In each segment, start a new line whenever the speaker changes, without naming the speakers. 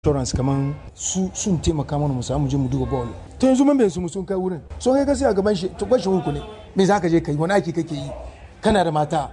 insurance kaman su sun taimaka mana mu samu je mu duba ball to yanzu mun bai su sun kai wurin so kai ka sai a gaban shi to bashi uku ne me za ka je kai wani aiki kake yi kana da mata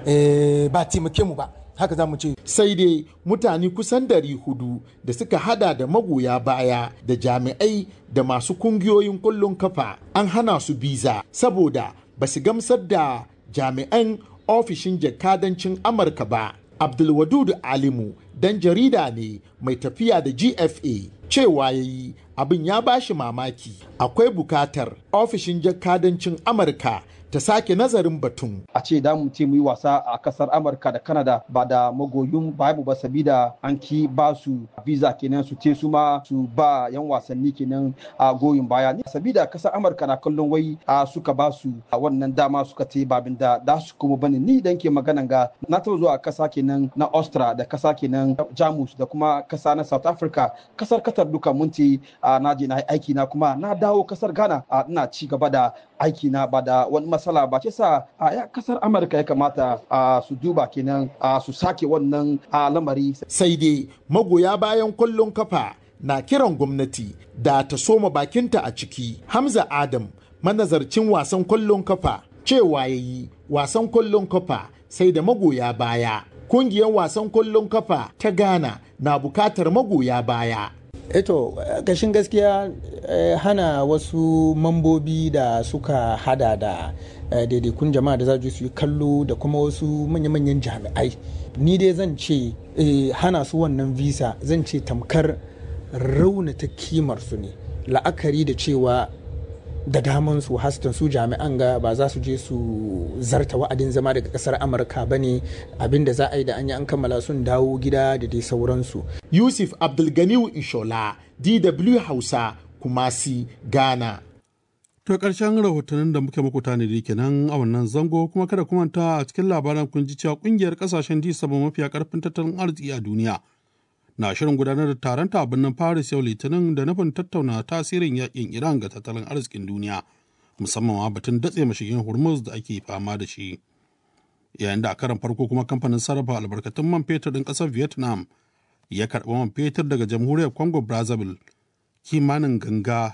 eh ba taimake mu ba haka za mu ce
sai dai mutane kusan dari hudu da suka hada da magoya baya da jami'ai da masu kungiyoyin kullun kafa an hana su biza saboda ba su gamsar da jami'an ofishin jakadancin amurka ba abdulwadud alimu dan jarida ne mai tafiya da gfa cewa ya yi abin ya bashi mamaki akwai bukatar ofishin jakadancin amurka ta sake nazarin batun.
A ce da mu ce mu yi wasa a kasar Amurka da Canada ba da magoyin babu ba sabida an ki ba su visa kenan su ce su ma su ba yan wasanni kenan a goyin baya. Sabida kasar Amurka na kallon wai a suka ba su a wannan dama suka ce babin da da su kuma bane ni dan ke maganan ga na taɓa zuwa kasa kenan na Austria da kasa kenan Jamus da kuma kasa na South Africa kasar Qatar duka mun ce na je na aiki na kuma na dawo kasar Ghana ina ci gaba da aiki na ba da wani matsala ba ce sa a kasar amurka ya kamata a su duba kenan a su sake wannan lamari
sai dai magoya bayan kwallon kafa na kiran gwamnati da ta soma bakinta a ciki hamza adam manazarcin wasan kwallon kafa cewa ya yi wasan kwallon kafa sai da magoya baya kungiyar wasan kwallon kafa ta ghana na bukatar magoya baya
eto gashin gaskiya eh, hana wasu mambobi da suka hada da eh, daidaikun jama'a da za su yi kallo da kuma wasu manya-manyan jami'ai ni dai zan ce eh, hana su wannan visa zan ce tamkar raunata kimar su ne la'akari da cewa da daman su hastan su jami'an ga ba za su je su zarta wa'adin zama daga kasar amurka ba ne abinda za a yi da an yi an kammala sun dawo gida da dai sauransu
yusuf abdulganiu inshola dw hausa kumasi ghana
To ƙarshen rahotannin da muke muku tanadi kenan a wannan zango kuma kada kuma ta a cikin labaran kun ji cewa ƙungiyar ƙasashen G7 mafiya ƙarfin tattalin arziki a duniya na shirin gudanar da taron ta birnin Paris yau Litinin da nufin tattauna tasirin yakin Iran ga tattalin arzikin duniya musamman ma batun datse mashigin Hormuz da ake fama da shi. Yayin da a karan farko kuma kamfanin sarrafa albarkatun man fetur ɗin ƙasar Vietnam ya karɓi man fetur daga jamhuriyar Congo Brazzaville kimanin ganga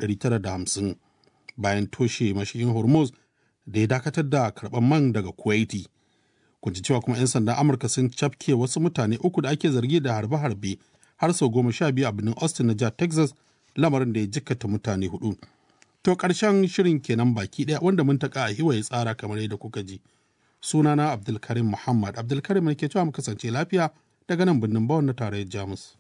950 bayan toshe mashigin Hormuz da ya dakatar da karɓar man daga Kuwaiti. kun ji cewa kuma 'yan sandan amurka sun cafke wasu mutane uku da ake zargi da harbe-harbe har sau goma sha biyu a birnin austin na jihar texas lamarin da ya jikkata mutane hudu to karshen shirin kenan baki daya wanda mun taka a hiwa ya tsara kamar yadda kuka ji sunana abdulkarim muhammad abdulkarim ne ke cewa mu kasance lafiya daga nan birnin bawon na tarayyar jamus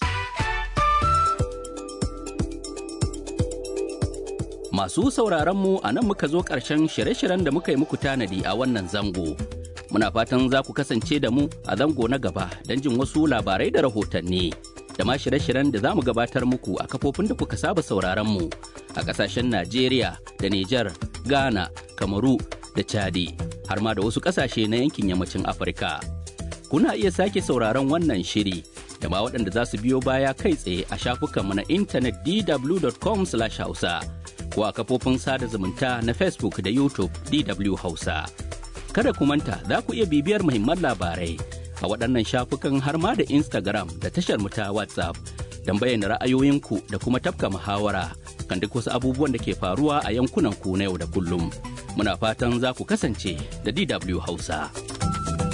Masu sauraronmu a nan muka zo ƙarshen shirye-shiryen da muka yi muku tanadi a wannan zango. Muna fatan za ku kasance da mu a zango na gaba don jin wasu labarai da rahotanni. Da ma shirye-shiryen da za mu gabatar muku a kafofin da kuka saba sauraronmu a ƙasashen Najeriya da Nijar, Ghana, Kamaru da Chadi, har ma da wasu ƙasashe na yankin yammacin Afirka. Kuna iya sake sauraron wannan shiri da ma waɗanda za su biyo baya kai tsaye a shafukanmu na intanet dw.com/hausa. ko a kafofin sada zumunta na Facebook da YouTube DW Hausa. Kada ku manta za ku iya bibiyar muhimman labarai a waɗannan shafukan har ma da Instagram da tashar mu ta WhatsApp don bayyana ra'ayoyinku da kuma tafka muhawara kan duk wasu abubuwan da ke faruwa a yankunan ku na yau da kullum. Muna fatan za ku kasance da DW Hausa.